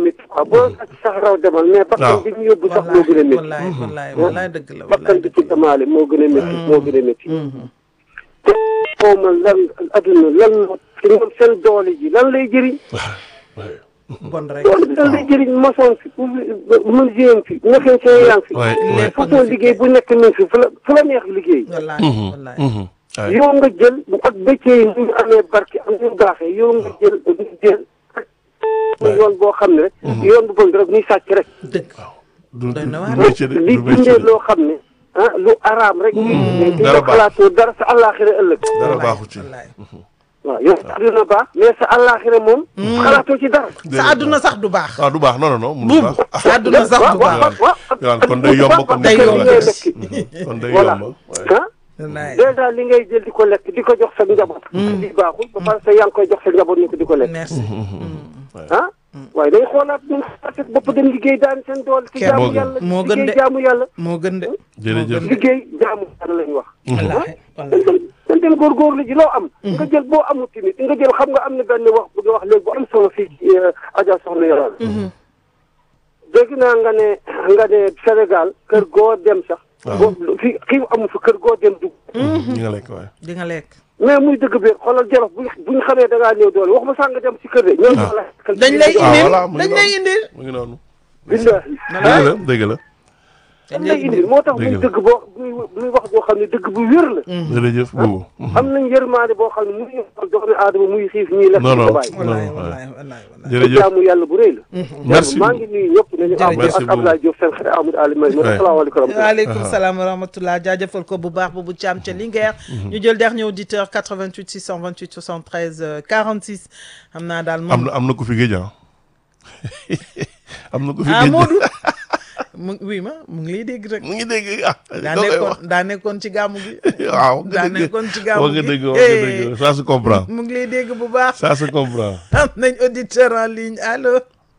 métti quoi boo sàcc sax raw demal mais bakkan bi ñu yóbbu sax moo gën a métti wallaay wallaay wallaay dëgg la bakkan bi ci demaale moo gën a métti moo gën a métti te xaw ma lan adduna lan moo ci ñoom seen doole ji lan lay jëriñ bon rek doole bi lan lay jëriñ mosoon fi menuisier fi mécanicien yaa ngi fi waay waay façon liggéey bu nekk mi ngi fi fu la fu la neex liggéey wallaay wallaay waay yow nga jël ak métier yi ñu amee barke am ñu baaxee yow nga jël nga jël yoon boo xam ne rek yoon bu bon rek muy sàcc rek dëgg du doy na waar. du métier de li du métier dundee de loo xam ne ah lu araam rek di dara nga baax. xalaatoo dara sa àllaaxira ëllëg dara baaxu ci wallaay waaw yow sa àdduna baax mais sa àllaaxira moom xalaatoo ci dara sa àdduna sax du baax ah du baax non non non mënul buubu baax sa àdduna sax du waaw baax waaw waaw waaw kon day yomb kon day kër yomb. yi ngay lekk kon day voilà yomb waay. ah wallaay dèjà li ngay jël di ko lekk di ko jox sa njaboot di baaxul ba pare sa yaa ngi koy jox sa njaboot ñu ko di ko lekk merci ah waaye day xoolaat ñun xoolaat bopp dem liggéey daan seen doole ci Kenn- jaamu moo gën. yàlla moo gën de. liggéey jaamu yàlla moo gën de jërëjëf liggéey jaamu yàlla lañu wax wallaay dañ wallaay dem dañ dem góorgóorlu ji loo am nga jël boo amul tamit nga jël xam nga am na benn wax bu nga wax léegi bu am solo fii ci Adja Soxna Yàlla dégg naa nga ne nga ne Sénégal kër goo dem sax boo fi xiif amu fi kër goo dem dugg ñi nga lekk waay di nga lekk mais muy dëgg bi xoolal jolof bu buñ xamee da ngaa néew doole wax ma sax nga dem si kër de ñoom la dañ lay Ah, indil voilà, mu ngi dañ noonu. lay indil mu ngi noonu billahi dëgg la dëgg la dañ lay indil moo tax muy Dëgg la. dëgg boo muy muy wax boo xam ne dëgg bu wér la jërëjëf boobu am nañ yërmaande boo xam ne muy doomi aadama muy xiif ñuy lekk non di non ko bàyyi non wallaay waay. wallaay wallaay wallaay jërëjëf jaamu yàlla bu rëy la merci maa ngi nuyu ñëpp nañu am Jërëjëf. ak Abdoulaye Diop seen xarit Amadou Ali May Ouais. asalaamaaleykum wa rahmatulah waaleykum salaam wa rahmatulah jaajëfal ko bu baax bu Thiam ca Linguère ñu jël dernier auditeur 88 628 73 euh, 46 xam naa daal am moom na am na ku fi géej ah am na ku fi ah géej Modou mu oui ma mu ngi lay dégg rek mu ngi dégg ah daa doo koy nekkoon wax. daa nekkoon ci gàmmu gi waaw nga daa dëgg nekkoon ci gàmmu wax nga gi dëgg wax nga dëgg ça se comprend mu ngi lay dégg bu baax ça se comprend am nañ auditeur en ligne allo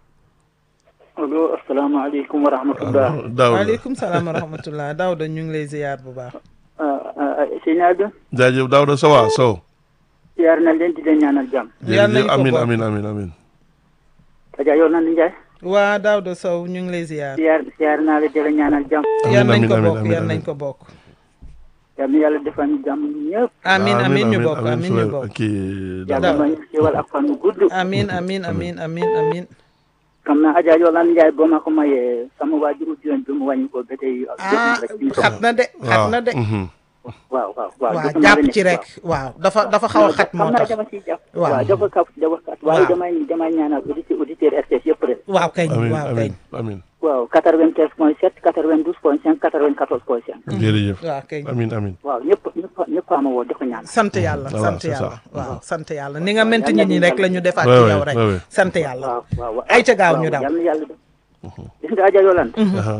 allo asalaamaaleykum wa rahmatullah daaw la waaleykum salaam wa rahmatulah Daouda ñu ngi lay ziyaar bu baax sëñ Abdou jaajëf daaw da sawa sow ziar na leen di leen ñaanal jàmm Yal nañ jërëjëf ko amin bokk. amin amin amin Adja yow nan Ndiaye waa Daouda Sow ñu ngi lay ziyaar ziar ziar naa la di la ñaanal jàmm yan nañ amin, ko amin, bokk amin, yan amin. nañ ko bokk yal na yàlla defal ñu jàmm ñëpp amin amin ñu bokk amin ñu frère. bokk kii yàlla daaw ma ñu xéwal ak fan wu gudd amin amin amin amin amin xam naa Adja yow nan Ndiaye boo ma ko mayee sama waajuru jigéen bi mu wàññi ko ba tey ak jot ah na rek ci xat na de xat na de mhm. waaw waaw waaw waaw jot na jàpp rek, ci rek waaw dafa dafa xaw a xat moo xam naa tax dama ciy jàpp Waaw. waaw dafa kaf dafa kat waaye Waaw. damay damay ñaanal auditeur auditeur RTS yëpp rek waaw kañ amin waaw kañ amin amin waaw 95 point 7 92 point 5 94 point 5 jërëjëf waaw kañ amin amin waaw ñëpp ñëpp ñëpp ama woo di ko ñaan sant yàlla Voilà, sant c'est yàlla ça. waaw sant yàlla ni nga ment nit ñi rek la ñu defaat Ouais, ci ouais, yow rek ouais, ouais. sant yàlla waaw waaw waaw ay ca gaaw ñu waaw, daw yal na yàlla def gis nga Adja Yolande aha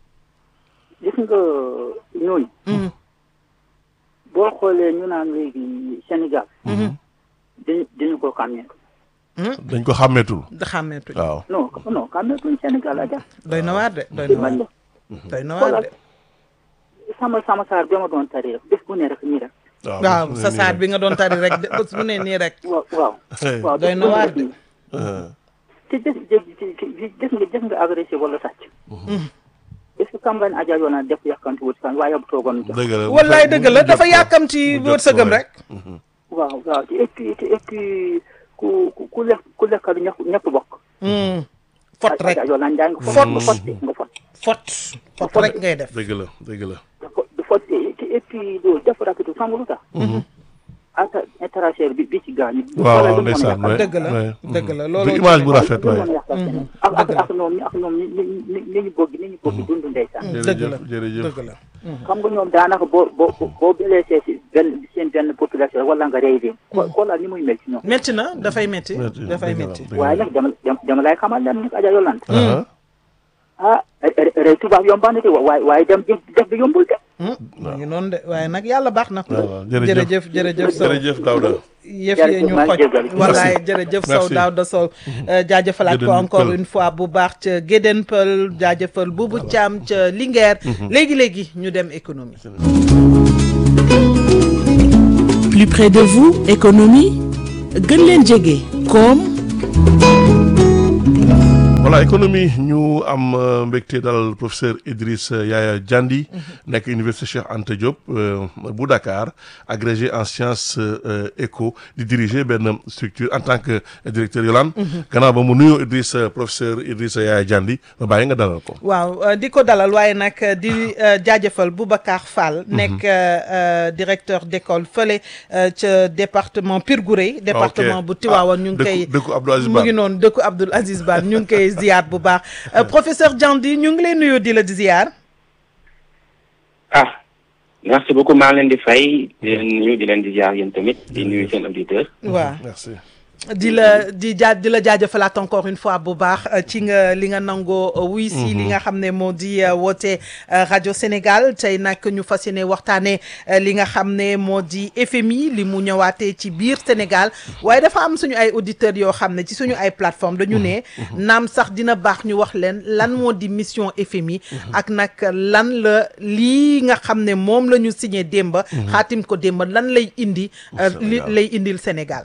gis nga ñooñu Mhm. boo xoolee ñu naan léegi Sénégal dañu dañu ko xàmmee dañ ko xàmmeetul da xàmmeetuñ waaw non non xàmmeetuñ Sénégal Adja doy na waar de doy na waar man doy na waar de sama sama saar bi ma doon tari rek bés bu ne rek nii rek waaw sa saat bi nga doon tari rek de bés bu ne nii rek waaw waaw waaw doy bés na bu ne waar rek de. nii. te gis gis gis nga gis nga agressé wala sàcc est-ce que campagne Adja Yolande def yàkkanti wut kan waaye bu toogoon jox dëgg la wallaay dëgg la dafa yàkkamti mu jot wërsëgam ko, rek waaw waaw te et puis te et puis ku ku ku lekk ku lekkalu ñëpp ñëpp bokk Hmm. fot rek Adja Yolande Ndiaye nga Fot. fot nga fot nga fot fot fot rek ngay def dëgg la dëgg la dafa dafa te et puis loolu dafa rapitu xam nga lu tax. ata interagère bi bi ci gaañu. waaw waaw ndeysaan waay dëgg la waay. dëgg la du loolu image bu rafet waay ak ak ak ñoom ak ñoom ni ni ni ni ñu bëgg ni ñu bëgg dund ndeysaan. dëgg la jërëjëf jërëjëf dëgg la xam nga ñoom daanaka boo boo boo blessé si benn seen benn population wala nga rey leen. ko xoolal ni muy mel ci ñoom. métti na dafay métti Métti, dafay dëgg la, métti dëgg la. waaye nag dama dama dama lay xamal leen nag Adja Yolande. Aha. ah rey tubaab yombaan na de waaye waaye dem jëf def bi yombul de. mu ngi noonu de waaye nag yàlla baax na waaw waaw jërëjëf jërëjëf jërëjëf Sow jërëjëf Daouda yëf yi ñu maa ngi xoj jégalu. wallaay jërëjëf Sow Merci. Daouda Sow jaajëfalaat ko Gédéen encore Peul. une fois bu baax ca Gédéen Peul jaajëfal Boubou Thiam ca Linguère léegi-léegi ñu dem économie Plus près de vous, économie gën leen jege koom voilà économie ñu am euh, mbégte dalal professeur Idriss Yaya Diandi nekk université Cheikh Anta Diop euh, bu Dakar agrégé en sciences euh, éco di diriger benn structure en tant que directeur Yolande gannaaw ba mu nuyoo Idriss professeur Idriss Yaya Diandi ma bàyyi nga dalal ko waaw euh, di ko dalal waaye nag euh, di euh, jaajëfal Boubacar Fall. nekk euh, euh, directeur d'école fële euh, ca département Pire Gouray. département bu Tivaouane ñu ngi koy. dëkku dëkku Abdou Aziz mu Ba ngi noonu dëkku Abdoul Aziz Ba ñu ngi koy ziyaar bu baax Euh, professeur Diandi ñu ngi lay nuyu di la di ziyaar. ah merci beaucoup maa leen di fay di leen nuyu di leen di jaar yéen tamit di nuyu seen auditeur waaw merci di la di jaa di la jaajëfalaat encore une fois bu baax euh, ci nga li nga nangoo euh, wuy si li nga xam ne moo di euh, woote euh, rajo Sénégal tey nag ñu fas yéene waxtaanee euh, li nga xam ne moo di FMI li mu ñëwaatee ci biir Sénégal waaye dafa am suñu ay auditeurs yoo xam ne ci suñu ay plateforme dañu ne naam sax dina baax ñu wax leen lan moo di mission FMI ak nag lan la lii nga xam ne moom la ñu signé démba xaatim ko démba lan lay indi euh, li Sénégal. lay indil Sénégal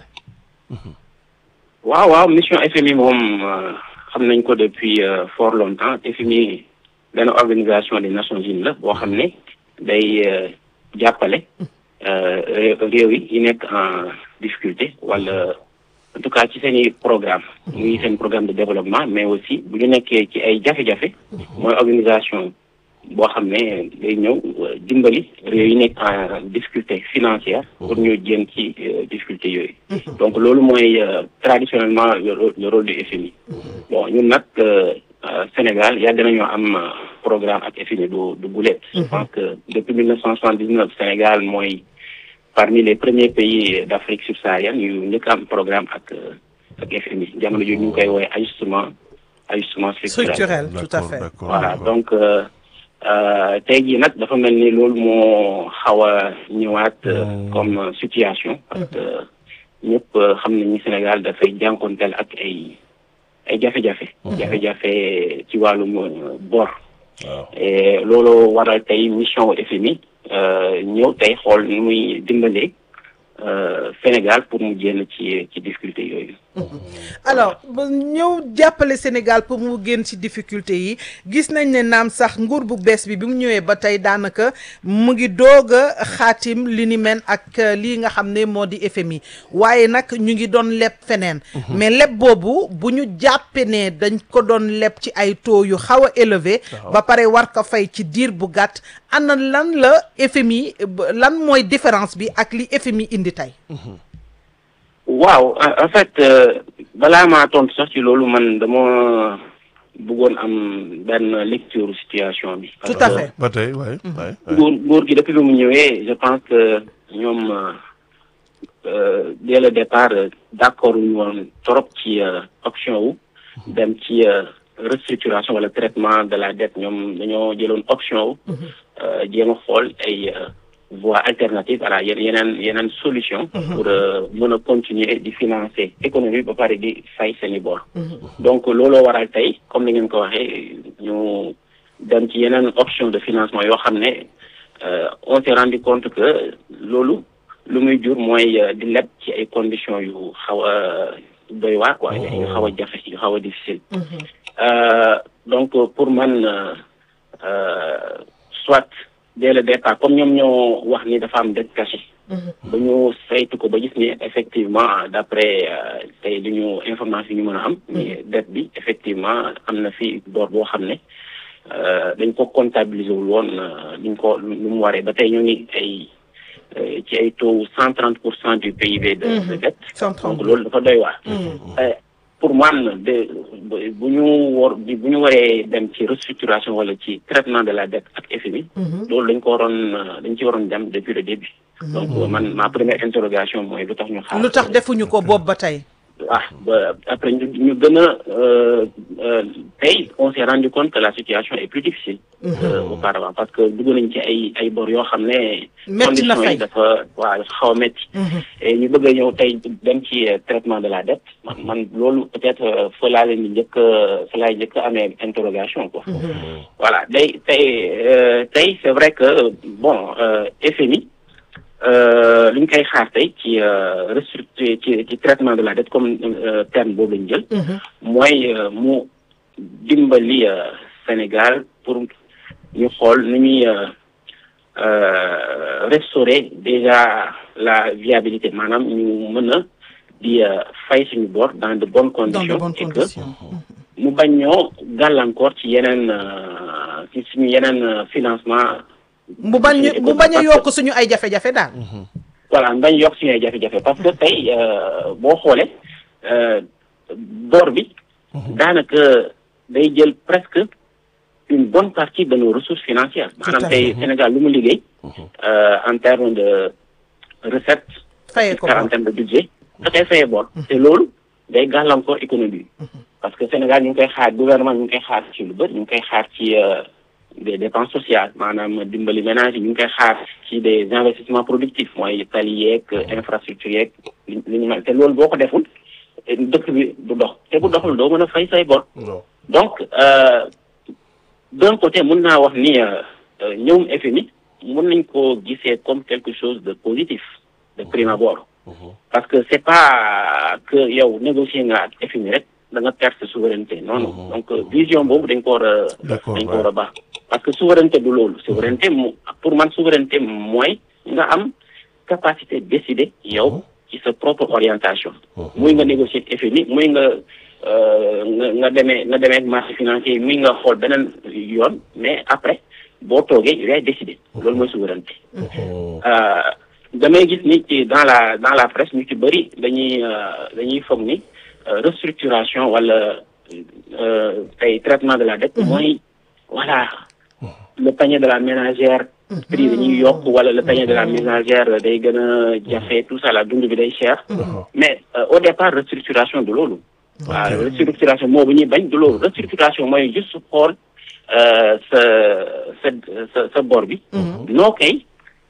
waaw waaw mission FMI moom euh, xam nañ ko depuis euh, fort longtemps FMI benn organisation des Nations Unies la boo xam ne day euh, jàppale euh, ré- réew yi yi nekk en difficulté wala en tout cas ci seen i programme muy seen programme de développement mais aussi bu ñu nekkee ci ay jafe-jafe mooy organisation boo xam ne day ñëw euh, dimbali réew yi nekk en difficulté financière pour ñu jéem ci euh, difficulté yooyu donc loolu mooy euh, traditionnellement le rôle le rôle du FMI bon ñun nag euh, euh, Sénégal yàgg nañoo am euh, programme ak FMI du du gulet je pense que depuis mille neuf cent soixante-dix-neuf Sénégal mooy parmi les premiers pays d'Afrique subsaharienne yu njëkk am programme ak euh, ak FMI jamono jooju ñu ngi koy woowee ajustement ajustement structurel structurel tout à D'accord, fait d'accord, voilà d'accord. donc euh, euh, tey jii nag dafa mel ni loolu moo xaw a ñëwaat euh, Mm. comme euh, situation parce que ñëpp euh, xam nañu Sénégal dafay jànkonteel ak ay ay jafe-jafe jafe-jafe ci wàllum euh, bor waaw et loolu waral tey mission FMI euh, ñëw tey xool ni muy dimbalee euh, Sénégal pour mu génn ci ci difficulté yooyu alors ba ñëw jàppale Sénégal pour mu génn ci difficulté yi gis nañ ne naam sax nguur bu bees bi bi mu ñëwee ba tey daanaka mu ngi doog a xaatim li ni mel ak euh, lii nga xam ne moo di FMI waaye nag ñu ngi doon leb feneen mais leb boobu bu ñu jàppee ne dañ ko doon leb ci ay taux yu xaw a élevé ba pare war ko fay ci diir bu gàtt ana lan la FMI ba- lan mooy différence bi ak li FMI indi tey waaw en en fait euh, balaa maa tontu sax ci loolu man dama bëggoon am benn lecture situation bi. Tout à fait. ba tey waay waay waay. nguur nguur gi depuis bi mu ñëwee je pense que ñoom euh, euh, dès le départ euh, d'accord ñu woon trop ci euh, option wu dem ci euh, restructuration wala traitement de la dette ñoom dañoo jëloon option wu euh, jéem a xool ay euh, voies alternatives voilà yen- yeneen yeneen solution pour euh, mën a continuer di financer économie ba pare di fay seeni bor donc looloo waral tey comme ni ngeen ko waxee ñu dem ci yeneen option de financement yoo xam ne euh, on s'est rendu compte que loolu lu muy jur mooy euh, di leb ci ay conditions yu xaw a doy waar quoi yu xaw a jafe yu xaw a difficile Euh, donc pour man euh, euh, soit dès le départ comme ñoom ñoo wax ni dafa am dette cachée ba ñu saytu ko ba gis ni effectivement d'après euh, tey li ñu information yi ñu mën a am ni dette bi effectivement am na fi bor boo xam ne euh, dañ ko comptabiliser wul woon euh, duñ ko lu mu waree ba tey ñu ngi ay euh, ci ay taux cent trente pour cent du PIB de, de dette 130. donc loolu dafa doy waar Euh, pour man de bu ñu war bu ñu waree dem ci restructuration wala ci traitement de la dette ak FMI loolu dañ ko waroon euh, dañ ci waroon dem depuis le début donc man ma première interrogation mooy lu tax ñu xaar lu tax defuñu ko boobu ba tey ah ba après ñu ñu gën a euh, euh, tey on s'est rendu compte que la situation est plus difficile euh, auparavant parce que dugg nañ ci ay ay bor yoo xam ne Metti na conditions yi fay. dafa waaw dafa xaw a métti et ñu bëgg a ñëw tey dem ci euh, traitement de la dette man man loolu peut-être euh, fa laa leen di njëkk a fa laay njëkk a amee interrogation quoi voilà day tey euh, tey c'est vrai que bon euh, FMI euh, li ñu koy xaar tey ci euh, restructure ci ci traitement de la dette comme euh, terme boobu lañu jël mooy euh, mu dimbali euh, Sénégal pour ñu xool nu ñuy euh, euh, restaurer déjà la viabilité maanaam ñu mën a di euh, fay suñu bor dans de bonnes dans conditions de bonnes et que conditions. mu bañ ñoo gàllankoor ci yeneen euh, ci suñu yeneen euh, financement mu bañ mu bañ a yokk suñu ay jafe-jafe daal. voilà bañ yokk suñu ay jafe-jafe parce que tey euh, boo xoolee euh, bor bi daanaka day jël presque une bonne partie de nos ressources financières à maanaam fait. tey Sénégal lu mu liggéey euh, en termes de recettes fayee ko en termes de budget da koy fayee bor te loolu day gàllankoor économie bi parce que Sénégal ñu ngi koy xaar gouvernement ñu ngi koy xaar ci lu bëri ñu ngi koy xaar ci euh, des dépenses sociales maanaam dimbali ménage yi ñu ngi koy xaar ci des investissements productifs mooy tali yeeg infrastructure yeeg li li ñu mel te loolu boo ko deful dëkk bi du dox te bu doxul doo mën a fay say bor non donc euh, d'un côté mun naa wax ni euh, euh, ñëwum FMI mun nañ ko gisee comme quelque chose de positif de prime abord parce que c'est pas que yow négocier nga ak FMI rek da nga perte souveraineté non non donc euh, vision boobu dañ ko war a D'accord, dañ ko war a baax parce que souveraineté du loolu souveraineté mu pour man souveraineté mooy nga am capacité décider yow ci sa propre orientation muy nga négocier ak FMI muy nga euh, nga nga demee nga demee ak marché financier yi muy nga xool beneen yoon mais après boo toogee yaay décider loolu mooy souveraineté Euh, damay gis ni ci dans la dans la presse ñu ci bëri dañuy euh, dañuy foog ni euh, restructuration wala euh, tey traitement de la dette mooy voilà le panier de la ménagère prix dañuy yokk wala le panier de la ménagère day gën a jafe tout ça la dund bi day cher mais euh, au départ restructuration du loolu waaw restructuration moo bu ñuy bañ du loolu restructuration mooy juste xool euh, sa sa sa sa bor bi noo koy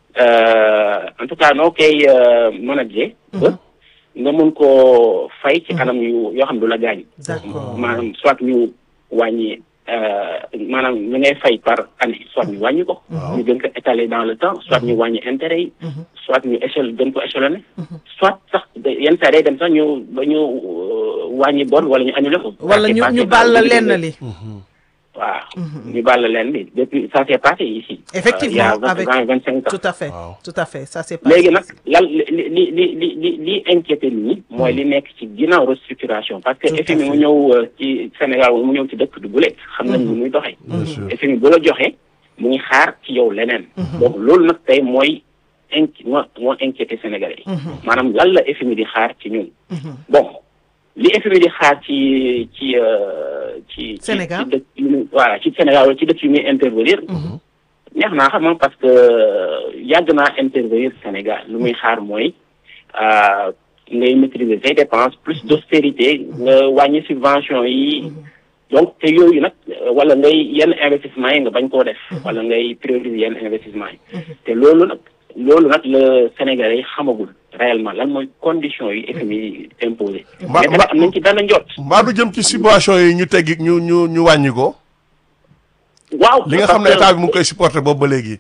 euh, en tout cas noo koy euh, manager ba nga mun koo fay ci anam yu yoo xam du la gaañ D'accord. maanaam soit ñu wàññi euh, maanaam li ngay fay par année soit ñu wàññi ko ñu gën ko étaler dans le temps soit ñu wàññi intérêt yi soit ñu échelle gën ko échelonné soit sax da- yenn saa day dem sax ñu ba ñu euh, wàññi bon wala ñu annulé ko wala ñu ñu baal la lenn li. waaw ñu baal la leen bi depuis ça s'est passé ici Effectivement, euh, il y a avec- vingt vingt cinq ans tout à fait Waaw. tout à fait ça c'est pas léegi nag lan li li li li li li inquiété nit ñi mooy li nekk ci ginnaaw restructuration parce que Tout à FMI mu fait. ñëw euh, ci Sénégal mu ñëw ci dëkk du gulet xam nañ ni muy doxee bien sûr FMI bu la joxee mu ngi xaar ci yow leneen donc loolu nag tey mooy inqui moo moo inquiété Sénégalais yi maanaam lan la FMI di xaar ci ñun bon li FMI di xaar ci ci euh, ci ci- Sénégal. ci dëkk yu muy voilà ci Sénégal wala ci dëkk yu muy intervenir neex naa xam nga parce que yàgg naa intervenir Sénégal lu muy xaar mooy euh, ngay maîtriser say dépenses plus d'austérité nga wàññi subvention yi donc te yooyu nag euh, wala ngay yenn investissement yi nga bañ koo def wala ngay prioriser yenn investissement yi te loolu nag loolu nag le Sénégalais yi xamagul réellement lan mooy conditions yi FMI imposé Ma- mais tamit ma- am nañ ci benn njot mbaa du jëm ci subvention yi ñu teggi ñu ñu ñu wàññi ko waaw li nga xam ne parce que- état bi mu ngi koy supporter boobu ba léegi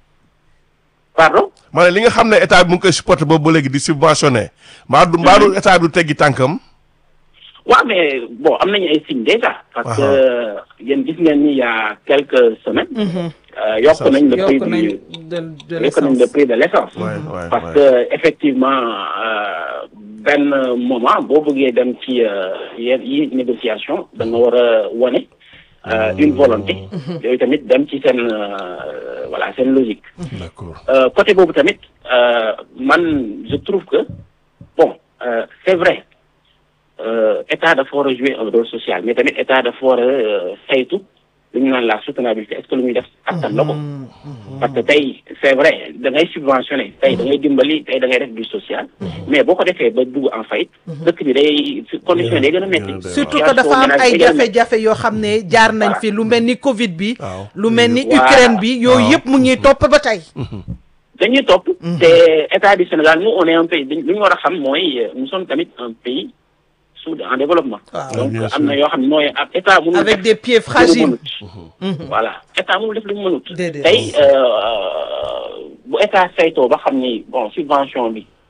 pardon ma ne li nga xam ne état bi mu ngi koy supporter boobu ba léegi di subventionné mbaa du mbaa du état bi du teggi tànkam waaw mais bon am nañu ay signes déjà parce que yéen gis ngeen ni il y a quelques semaines euh, yokk nañ le prix yokk nañ du de de yokk nañ le l'essence prix de l'essence Ouais, ouais, parce ouais. que effectivement euh, benn moment boo bëggee dem ci euh, yenn yi négociation da nga war a wone euh, une volonté yooyu tamit dem ci seen euh, voilà seen logique d'accord Euh, côté boobu tamit euh, man je trouve que bon euh, c'est vrai euh, état dafa war a jouer un rôle social mais tamit état dafa war a euh, saytu lu ñu naan la soutenabilité est-ce que lu muy def attan la ko parce que tey c'est vrai da ngay subventionné tey da ngay dimbali tey da ngay def du social mais boo ko defee ba dugg en faillite dëkk bi day condition yi day gën a métti surtout que dafa am ay jafe-jafe yoo xam ne jaar nañ fi lu mel ni Covid bi Waaw. lu mel ni Voilà. Ukraine bi yooyu Waaw. yëpp mu ngi topp ba tey dañuy topp te état du Sénégal nous on est un pays dañ- lu ñu war a xam mooy euh, nous sommes tamit un pays sous en développement Waaw. donc Bien am na yoo xam ne mooy ab état mënul avec def des pieds lu mu fragiles mënut. voilà état mënul def lu mu mënut Déedéet. tey euh, bu état saytoo ba xam ni bon subvention bi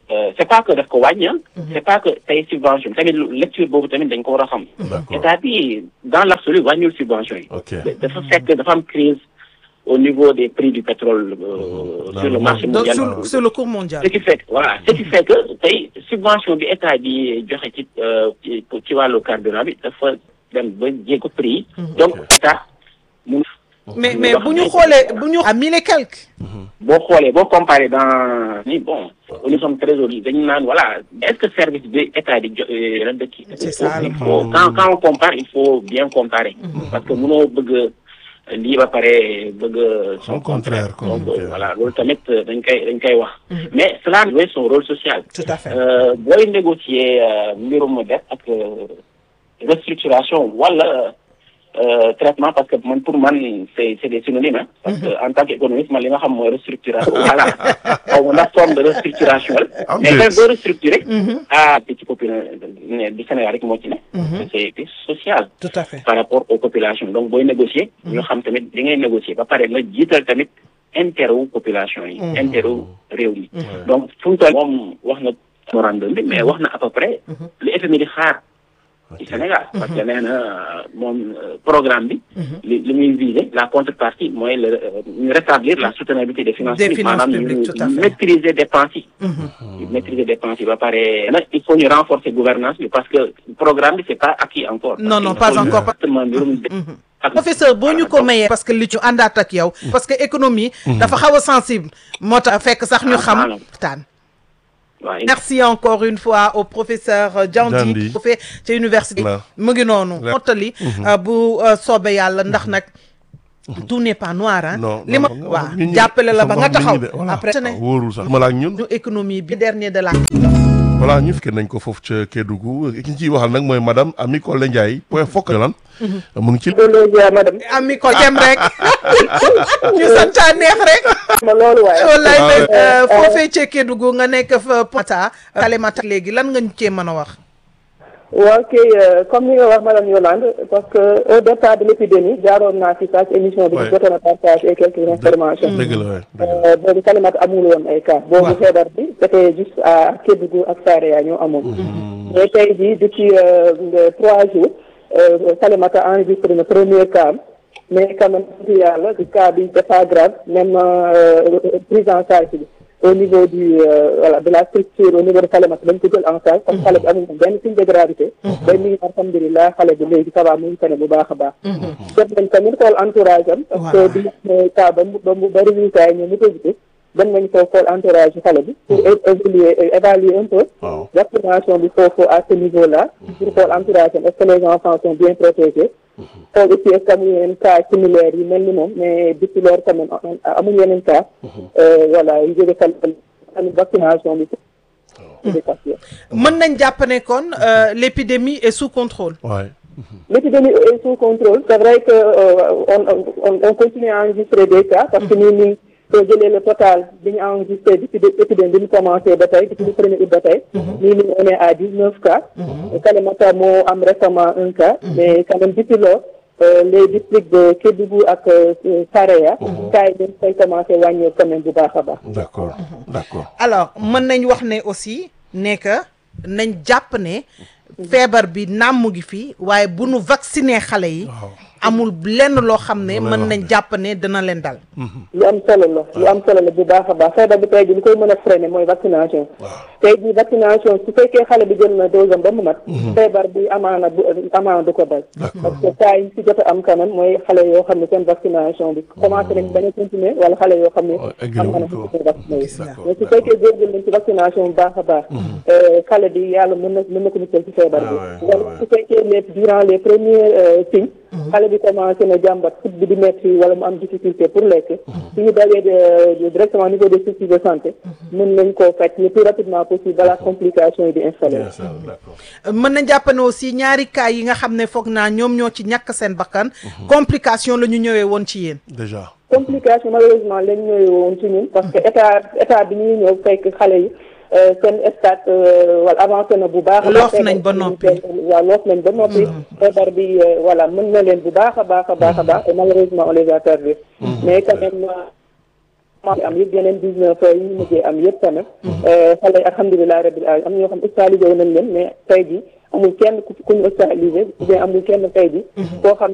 euh, c'est pas que daf ko wàññi ah. c'est pas que tey subvention tamit lu- lecture boobu tamit dañ ko war a xam. D'accord. état bi dans l'absolu wàññiwul subvention yi. Ok. dafa fekk dafa am crise au niveau des prix du pétrole euh, Dans sur le le marché donc mondial. sur sur le cours mondial. ce qui fait que voilà ce qui fait que tey subvention bi état bi joxe ci euh, ci ci wàllu carburant bi dafa dem ba jéego prix yi. donc état mun. mais mais bu ñu xoolee bu ñu. à mille et quelques. boo xoolee boo comparé dans ni bon nous sommes trésoriers dañu naan voilà est-ce que service bi état di jo ren de kii. C'est ça, il le faut quand quand on compare il faut bien comparer. parce que mënoo bëgg lii ba pare bëgg Son contraire, donc comme- voilà loolu tamit dañ koy dañ koy wax. mais cela jouer son rôle social. tout à fait. Euh, booy négocier euh, mbirum dette ak euh, restructuration wala euh, traitement parce que man pour man c'est c'est des synonymes hein, parce que en tant qu'économiste man li nga xam mooy restructuration voilà xaw ma ndax forme de restructuration la Am mais déet. même boo restructurer ah te ci population du Sénégal rek moo ci ne c'est c'est social tout à fait. par rapport aux populations donc booy négocier ñu xam tamit li ngay négocier ba pare nga jiital tamit intérêt wu population yi intérêt wu réew mi donc fu mu toll moom wax na memorandum bi mais wax na à peu près li FMI di xaar ci Sénégal parce que nee na moom euh, programme bi li li muy viser la contrepartie mooy le euh, ñu rétablir la soutenabilité des finances Des publiques finances maanaam publiques, ñu tout à fait. maîtriser dépenses yi ñu maîtriser dépenses yi ba pare nag il faut ñu renforcer gouvernance bi parce que programme bi c'est pas acquis encore Non, non, Parce pas que encore. exactement mbirum ak- professeur boo ñu ko donc, mayee parce que li ci àndaat ak yow. parce que économie. dafa xaw a sensible. moo tax fekk sax ñu Ah, xam. voilà. waxtaan. waaw, merci encore une fois au professeur Diandi Diandi. bu fee ca université Voilà. mu ngi noonu mottali euh, bu euh, soobee yàlla ndax nag tout n'est pas noir ah non li ma non, waaw nit ñi- jàppale la ba il faut nga nga wax taxaw nit ñi de, voilà. après ne waaw, wóorul sax ma la ak ñun ñu économie bi dernier de la voilà ñu fekkee nañ ko foofu ca Kédougou ki ñu ciy waxal nag mooy madame Ami Collé Ndiaye point fokk lan mu ngi ci loolu madame ami ko dem rek ñu santaa neex rek ma loolu waaye wallaay Ah, nag euh, foofee ca Kédougou nga nekk fa Pata Kalimata léegi lan nga ñu cee mën a wax waaw kay comme ni nga wax madame Yolande parce que au départ de l'épidémie jaaroon naa fi sax émission bi Ouais. ñu jotoon a partager quelques informations dëgg la waay dëgg la Euh, boobu Kalimata amul woon ay cas boobu feebar bi c'était juste à Kédougou ak Saraya ñoo amoon mais tey jii depuis euh, le trois jours euh, Kalimata enregistré na premier cas am. mais quand même sant yàlla du cas bi c'est pas grave même euh, prise en charge bi au niveau du euh, voilà de la structure au niveau de Kalimata dañ ko jël en charge parce que xale bi amul benn signe de gravité day mi ngi alhamdulilah xale bi léegi ça va mu ngi tane bu baax a baax jot nañ tamit xool entourage am parce que bi ñu cas ba mu ba mu ba résultat yi ñoom mu positif dem nañ ko xool entourage yu xale bi pour é- évaluer é- évaluer un peu waaw vaccination bi foofu à ce niveau là pour xool entourage am est-ce que les enfants sont bien protégés xool aussi est-ce que amuñu yeneen cas similaires yi mel ni moom mais depuis loolu quand même amuñu yeneen cas euh, voilà yu jóge kal tamit vaccination bi éducation mën nañ jàpp ne kon euh, l'épidémie est sous contrôle waay L'épidémie est sous contrôle. C'est vrai que euh, on, on, on continue à enregistrer des cas parce que nous, nous soo jëlee le total bi ñu enregistré depuis de- épidémie bi ñu commencé ba tey depuis le premier août ba tey. nii nii on est à dix neuf cas. Kalimata moo am récemment un cas. mais quand même depuis lors euh, les districts de Kédougou ak euh, Saraya. cas yi dañ koy commencé wàññeeku quand même bu baax a baax. d'accord d'accord alors mën nañ wax ne aussi ne que nañ jàpp ne feebar bi naam mu ngi fi waaye bu nu vacciner xale yi amul lenn loo xam ne Loolu lay mën wax nañ de. jàpp ne dina leen dal lu am solo la lu am solo la bu baax a baax feebar bi tey jii li koy mën a freiner mooy vaccination tey jii vaccination su fekkee xale bi jël na dose am ba mu mat feebar bi amaana bu amaana du ko dal parce que cas yi si jot a am quand même mooy xale yoo xam ne seen vaccination bi commencé nañ bañ a continuer wala xale yoo xam ne Oh, eggali am na wuñ ko. ko vacciné yi D'accord, mais su fekkee góorgóorlu nañ ci vaccination bu baax a baax euh, xale bi yàlla mën na mën na ko musal ci feebar bi Ah ouais, wala ouais. su fekkee les durant les premiers euh, signes xale bi commencé na jàmbat fut bi di metti wala mu am difficulté pour lekk suñu dawee de- directement au niveau des structures de santé mën nañ koo faj le plus rapidement possible balaa complication yi di installé bien sûr d'accord mën nañ jàpp ne aussi ñaari cas yi nga xam ne foog naa ñoom ñoo ci ñàkk seen bakkan complication la ñu ñëwee woon ci yéen déjà complication malheureusement lañ ñëwee woon ci ñun parce que état état bi ñuy ñëw fekk xale yi euh, seen stade euh, wala avancé na bu baax a baax. Loof nañ ba noppi. waaw loof nañ ba noppi feebar bi euh, voilà mën na leen bu baax a baax a baax a baax et malheureusement on les a perdus mais quand même commencé am yëpp yeneen dix neuf yi ñu mujjee am yëpp tamit xale yi alhamdulilah rabbil alamin am na ñoo xam hospitalisé wu nañ leen mais tey ji amul kenn ku ku ñu hospitalisé ou bien amul kenn tey ji koo xam